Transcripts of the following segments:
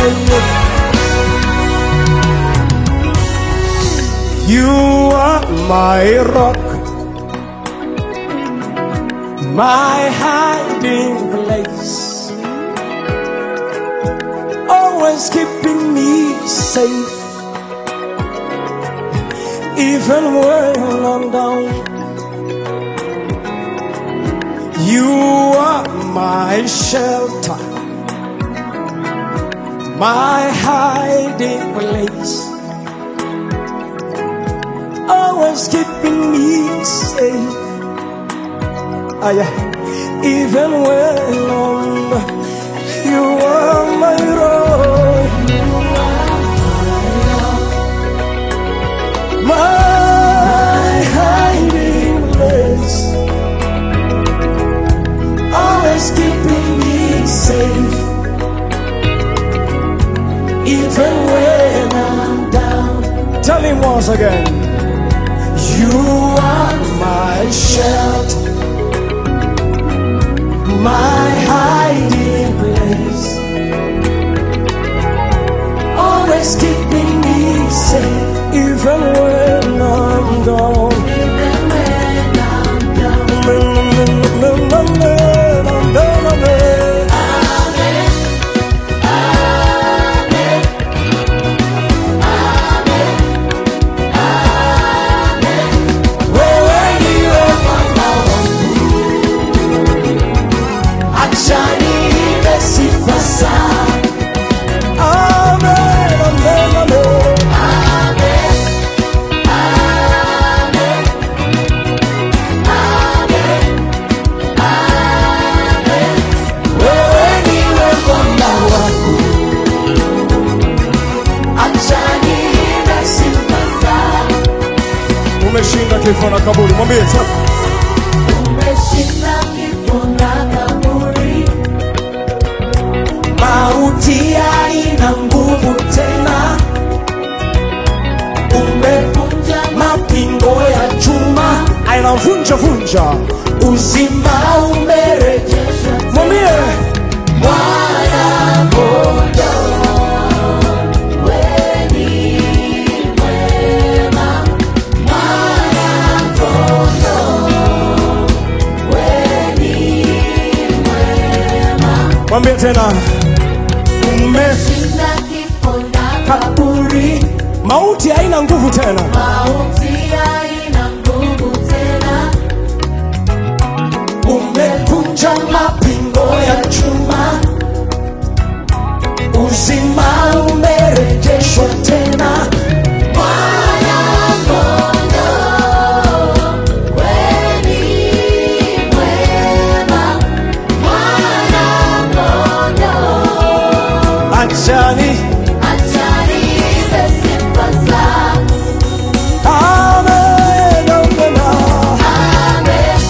yeah, yeah. You are my rock, my hiding place, always keeping me safe, even when I'm down. You are my shelter, my hiding place always keeping me safe. Ah, yeah. Even when I'm, you are my rock, my hiding place, always keeping me safe. Even when I'm down, tell him once again. You are my shelter, my hiding place, always keeping me safe, even when I'm gone. Wewe ndiwe mwamba wangu, acha niimbe sifa zako. Amen, amen, amen. Wewe ndiwe mwamba wangu, acha niimbe sifa zako. Umeshinda kifo na kaburi, mwambie sasa. Umeshinda kifo na kaburi, Mauti haina nguvu tena, umevunja mapingo ya chuma ainavunja vunja, uzima umerejeshwa. rejeshwa Mwambie mwana kondoo, wewe ni mwema, mwana kondoo, wewe ni mwema. mwambie tena, umeshinda Shinda kifo na kaburi, mauti haina nguvu tena, mauti haina nguvu tena, umevunja mapingo ya chuma, uzima umerejeshwa tena. mwana kondoo, wewe ni mwema, mwana kondoo, Achani, acha niimbe sifa zako. amen, amen, Amen,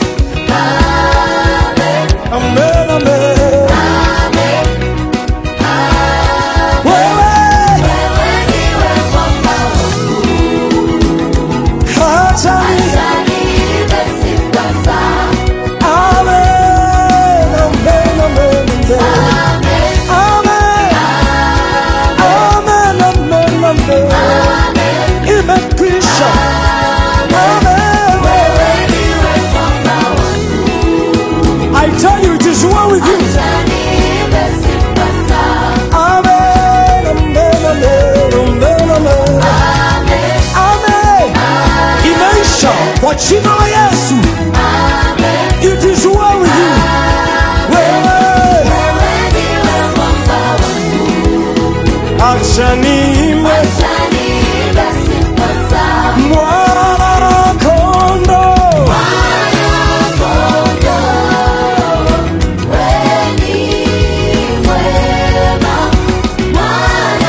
amen, amen, amen. amen, amen. Wewe, Wewe ndiwe mwamba wangu, achani, acha niimbe sifa zako. amen, amen, amen, amen. Amen, Amen, amen, amen, amen. amen, Imekwisha. Amen. wewe ndiwe mwamba wangu, I tell you, it is well with you. acha niimbe sifa zako. Amen, amen, amen, amen, amen. Amen, Amen. Imeisha kwa jina la Yesu. amen, It is well with you. Wewe, wewe ndiwe mwamba wangu, acha niimbe acha niimbe sifa zako. mwana kondoo. Mwana kondoo, wewe ni mwema, mwana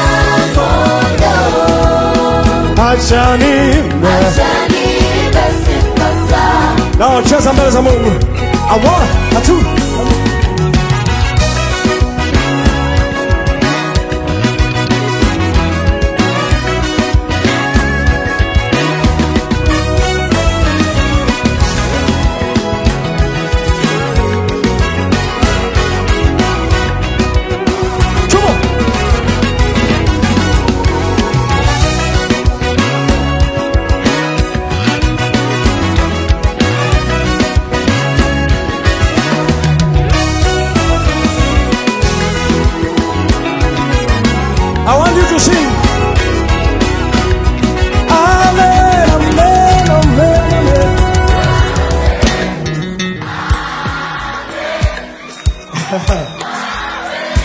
kondoo, Acha niimbe. acha niimbe sifa zako. Na cheza mbele za Mungu. A one, a two. Come on.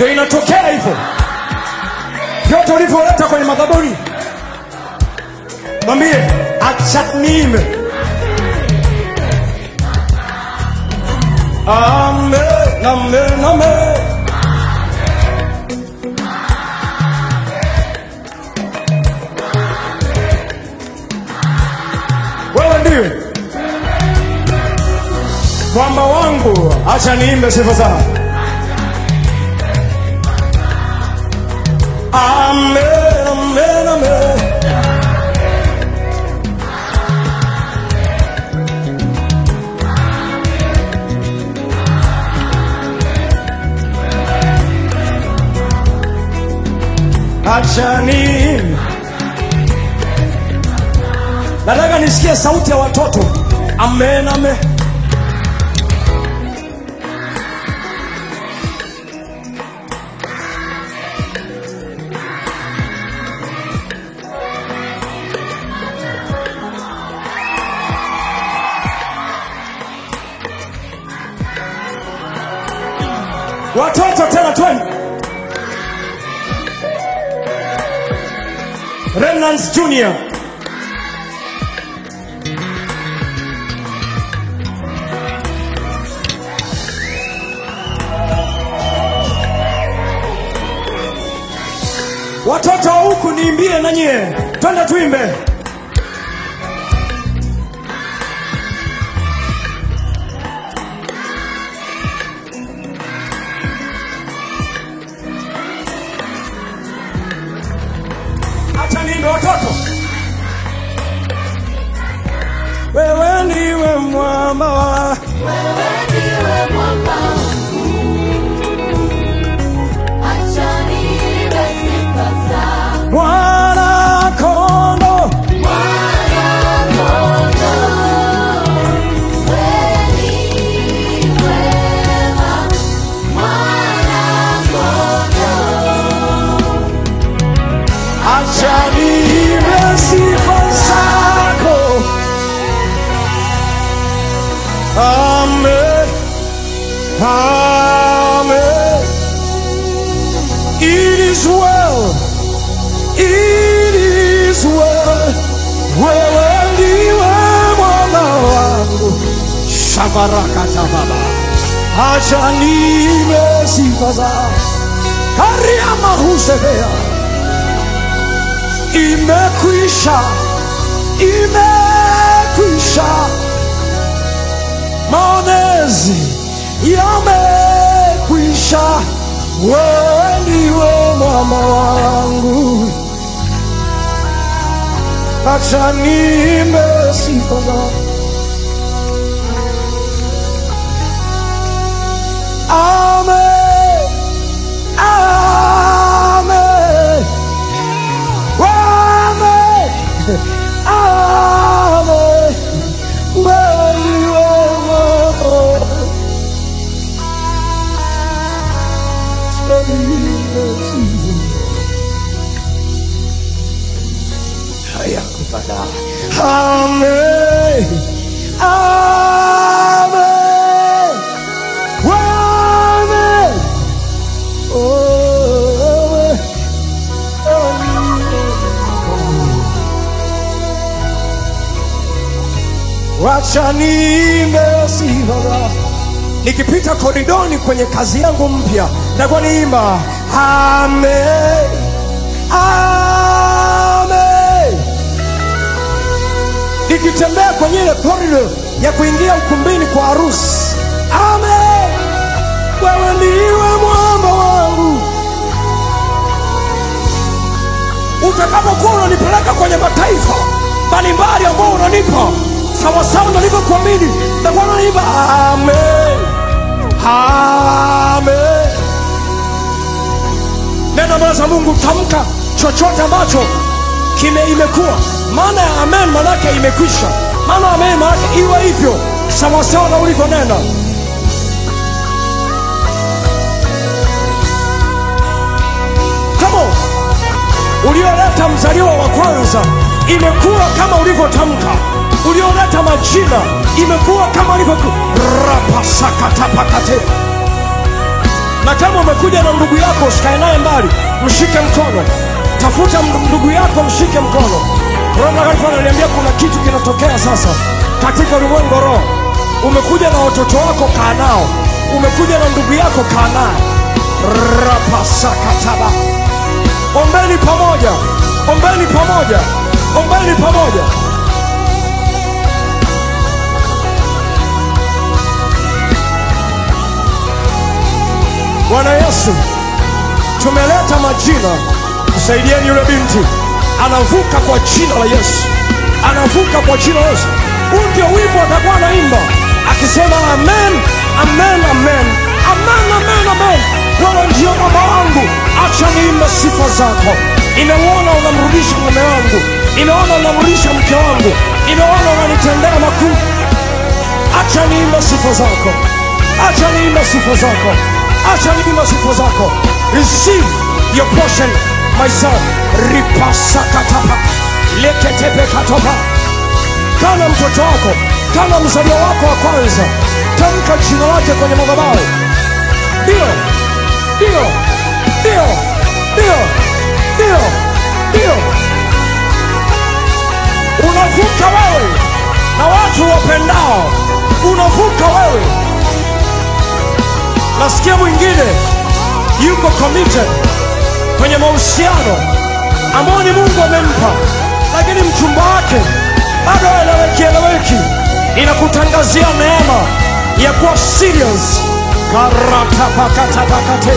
ndio inatokea hivyo vyote ulivyoleta kwenye madhabuni mwambie acha niime amen amen amen wewe ndiwe mwamba wangu acha niimbe sifa zako amen amen amen acha niimbe nataka nisikie sauti ya watoto amen amen watoto tena twende Remnants Junior watoto wa huku niimbie na nyie twende tuimbe acha niimbe watoto wewe ndiwe mwamba wa Wewe ndiwe mwamba wangu. Acha niimbe sifa zako. mwana kondo Mwana-kondoo. Wewe ni mwema. Mwana-kondoo. acha niimbe sifa zako amen amen it is well it is well wewe ndiwe mwana wangu shabarakata baba acha niimbe sifa zako kariama husebea imekwisha imekwisha maonezi yamekwisha wewe ndiwe mama wangu acha niimbe sifa zako amen amen Amen. Amen. Wewe wewe. Hayakupata. Amen. Amen. Amen. Oh, wacha niimbe sifa zako. nikipita koridoni kwenye kazi yangu mpya nitakuwa niimba amen amen nikitembea kwenye ile korido ya kuingia ukumbini kwa harusi amen wewe ndiwe mwamba wangu utakapokuwa unanipeleka kwenye mataifa mbalimbali ambao unanipa sawasawa nalivyokuamini takuwa nanipa amen amen neno mbele za mungu tamka chochote ambacho kime imekuwa maana ya amen manake imekwisha maana ya amen manake iwe hivyo sawasawa na ulivyonena Come on ulioleta mzaliwa wa kwanza imekuwa kama ulivyotamka ulioleta majina imekuwa kama ulivyo rapasakatapakate na kama umekuja na ndugu yako usikae naye mbali, mshike mkono. Tafuta m- ndugu yako, mshike mkono. Roho Mtakatifu ananiambia kuna kitu kinatokea sasa katika ulimwengu wa roho. Umekuja na watoto wako, kaa nao. Umekuja na ndugu yako, kaa naye. Rapasakataba. Ombeni pamoja, ombeni pamoja, ombeni pamoja. Bwana Yesu, tumeleta majina, msaidieni yule binti, anavuka kwa jina la Yesu, anavuka kwa jina la Yesu. Huu ndio wimbo atakuwa anaimba akisema amen, amen, amen, amen, amen, amen. Wewe ndio baba wangu, acha niimbe sifa zako. Nimeona unamrudisha mume wangu, nimeona unamrudisha mke wangu, nimeona unanitendea makuu. Acha niimbe sifa zako, acha niimbe sifa zako, acha niimbe sifa zako. Receive your portion, my son. Ripasakatapa leketepekatopa. Kana mtoto wako, kana mzaliwa wako wa kwanza, tamka jina lake kwenye madhabahu. Ndio, ndio, ndio, ndio, ndio, ndio. Unavuka wewe na watu wapendao, unavuka wewe. Nasikia mwingine yuko committed kwenye mahusiano ambao ni Mungu amempa, lakini mchumba wake bado haeleweki eleweki. Inakutangazia neema ya kuwa serious. karatapakatabakate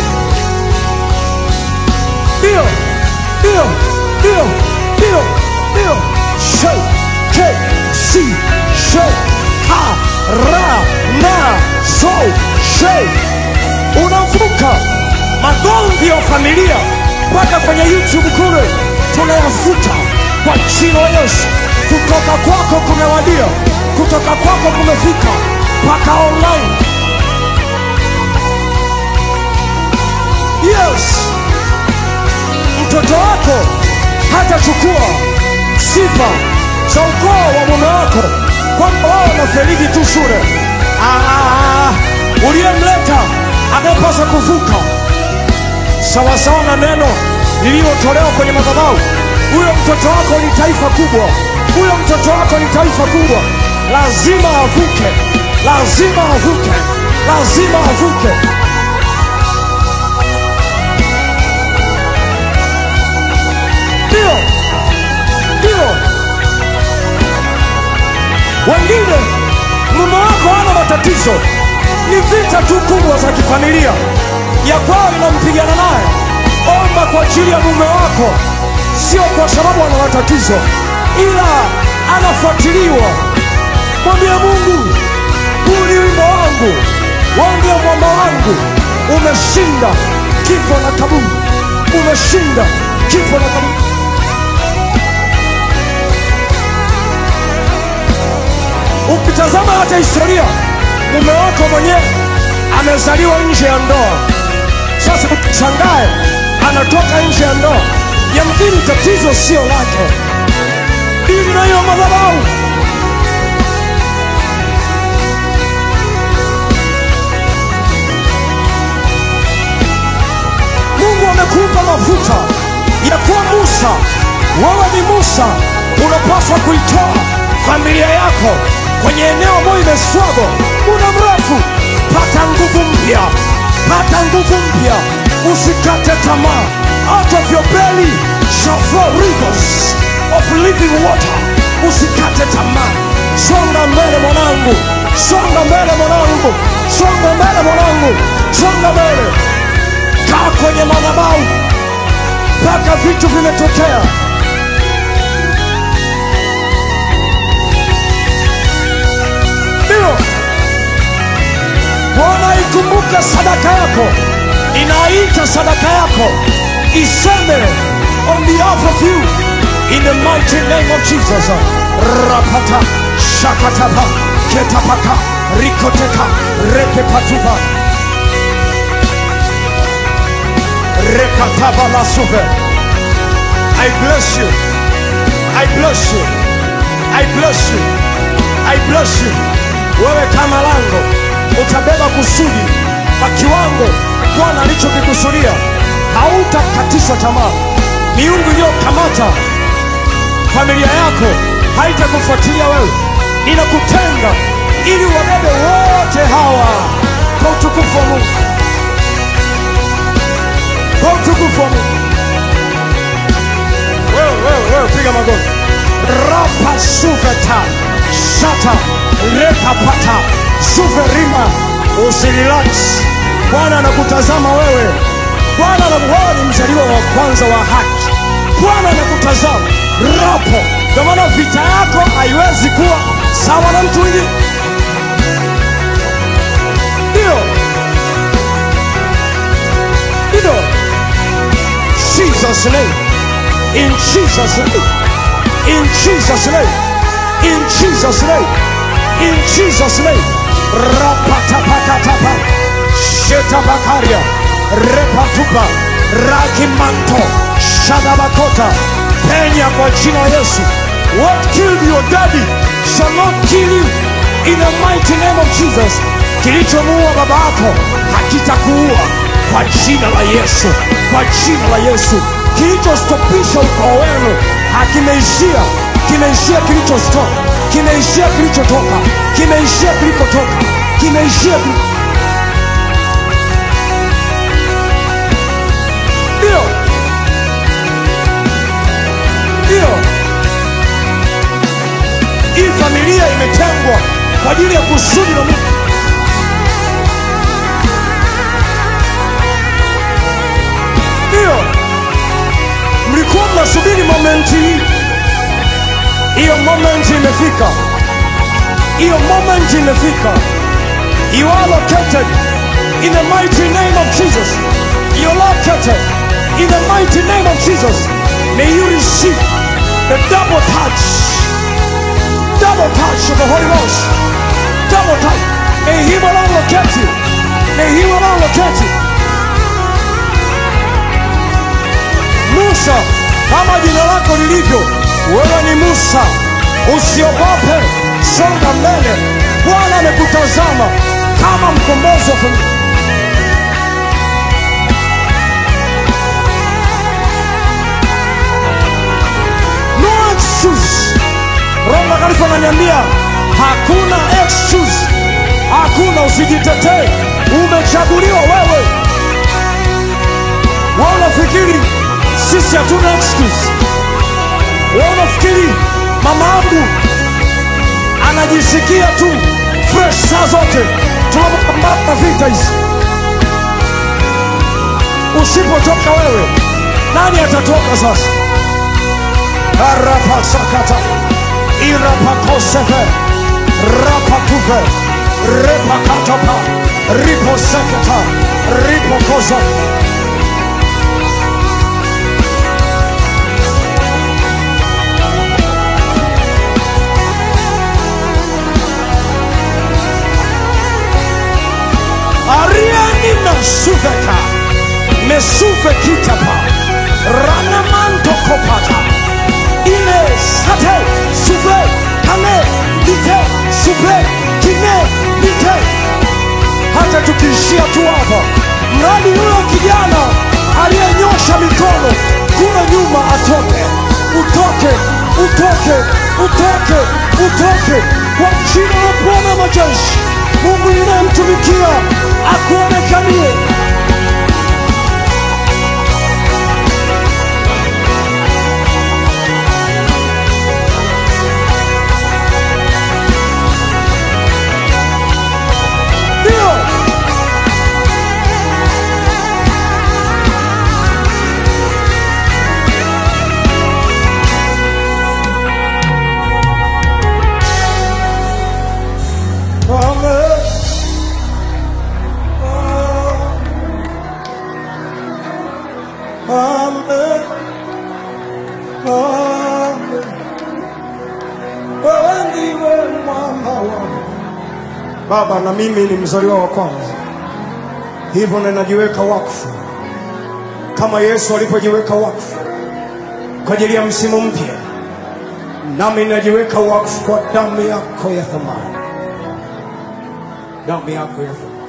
ndio ndio ndio ndio ndio show ke si show ha ra na so show unavuka magomvi ya familia mpaka kwenye YouTube kule tunayafuta kwa jina la Yesu. Kutoka kwako kumewadia, kutoka kwako kumefika mpaka online. Yes, mtoto wako hatachukua sifa za ukoo wa mume wako kwamba wao wanaferiki tu shule. Ah, uliyemleta anayepaswa kuvuka sawasawa na neno lililotolewa kwenye madhabahu. Huyo mtoto wako ni taifa kubwa, huyo mtoto wako ni taifa kubwa. Lazima avuke, lazima avuke, lazima avuke. Ndio, ndio. Wengine mume wako hana matatizo, ni vita tu kubwa za kifamilia ya kwao inampigana naye. Omba kwa ajili ya mume wako, sio kwa sababu ana matatizo, ila anafuatiliwa. Mwambie Mungu, huu ni wimbo wangu, wewe ndio mwamba wangu. Umeshinda kifo na kaburi, umeshinda kifo na kaburi. Ukitazama hata historia, mume wako mwenyewe amezaliwa nje ya ndoa. Sasa ukishangae anatoka nje ya ndoa, yamkini tatizo sio lake. Dili na hiyo madhabahu. Mungu amekupa mafuta ya kuwa Musa. Wewe ni Musa, unapaswa kuitoa familia yako kwenye eneo ambayo imeswago muda mrefu. Pata nguvu mpya, pata nguvu mpya, usikate tamaa. Out of your belly shall flow rivers of living water. Usikate tamaa, songa mbele mwanangu, songa mbele mwanangu, songa mbele mwanangu, songa mbele. Kaa kwenye madhabahu mpaka vitu vimetokea. Ndio Bwana ikumbuke sadaka yako, inaita sadaka yako iseme on behalf of you in the mighty name of Jesus. Rapata shakatapa ketapaka rikoteka rekepatuva rekatava lasuve. I bless you. I bless you. I bless you. I bless you. Wewe kama lango utabeba kusudi kwa kiwango Bwana alichokikusudia, hautakatishwa tamaa. Miungu iliyokamata familia yako haitakufuatilia wewe, inakutenga ili wabebe wote hawa kwa utukufu wa Mungu, kwa utukufu wa Mungu. Wewe wewe wewe, piga magoti. Rapa suveta shata repapata suverima, usirelax. Bwana anakutazama wewe. Bwana ana- wewe ni mzaliwa wa kwanza wa haki. Bwana anakutazama rapo. Ndio maana vita yako haiwezi kuwa sawa na mtu mwingine. Ndio, ndio. Jesus name, in Jesus name, in Jesus name, in Jesus name, in Jesus name. Rapatapakatapa, shetabakaria, repatupa, rakimanto, shadabakota, penya kwa jina la Yesu. What killed your daddy shall not kill you in the mighty name of Jesus. Kilichomuua baba yako hakitakuua kwa jina la Yesu, kwa jina la Yesu. Kilichostopisha ukoo wenu hakimeishia, kimeishia kilichostoka, kimeishia kilichotoka, kimeishia kilikotoka, kimeishia kili... Ndio, ndio, hii familia imetengwa kwa ajili ya kusudi la Mungu. Ndio, mlikuwa mnasubiri momenti hii, hiyo momenti imefika, hiyo momenti imefika. You are located in the mighty name of Jesus. You are located in the mighty name of Jesus. May you receive the double touch, double touch of the Holy Ghost, double touch. May Him alone locate you. May Him alone locate you. Musa, kama jina lako lilivyo, wewe ni Musa. Usiogope, songa mbele. Bwana amekutazama kama mkombozi wa familia. No excuse. Roho Mtakatifu ananiambia hakuna excuse, hakuna, usijitetee. Umechaguliwa wewe. Wewe unafikiri sisi hatuna excuse? Wewe unafikiri mama yangu anajisikia tu fresh saa zote tunapopambana na vita hizi? Usipotoka wewe, nani atatoka sasa? arapasakata irapakosefe rapatuve repakatapa riposeketa ripokosa ariani mesuveka mesuve kitapa ranamanto kopata ine sate suve kane lite suve kine lite hata tukiishia tu hapa mradi huyo kijana aliyenyosha mikono kule nyuma atoke utoke utoke utoke utoke kwa jina la bwana majeshi mungu ninayemtumikia akuonekanie ndio Amen. Amen. Amen. Wewe ndiwe mwamba wangu. Baba, na mimi ni mzaliwa wa kwanza, hivyo ninajiweka wakfu kama Yesu alivyojiweka wakfu kwa ajili ya msimu mpya, nami ninajiweka wakfu kwa damu yako ya thamani, damu yako ya thamani.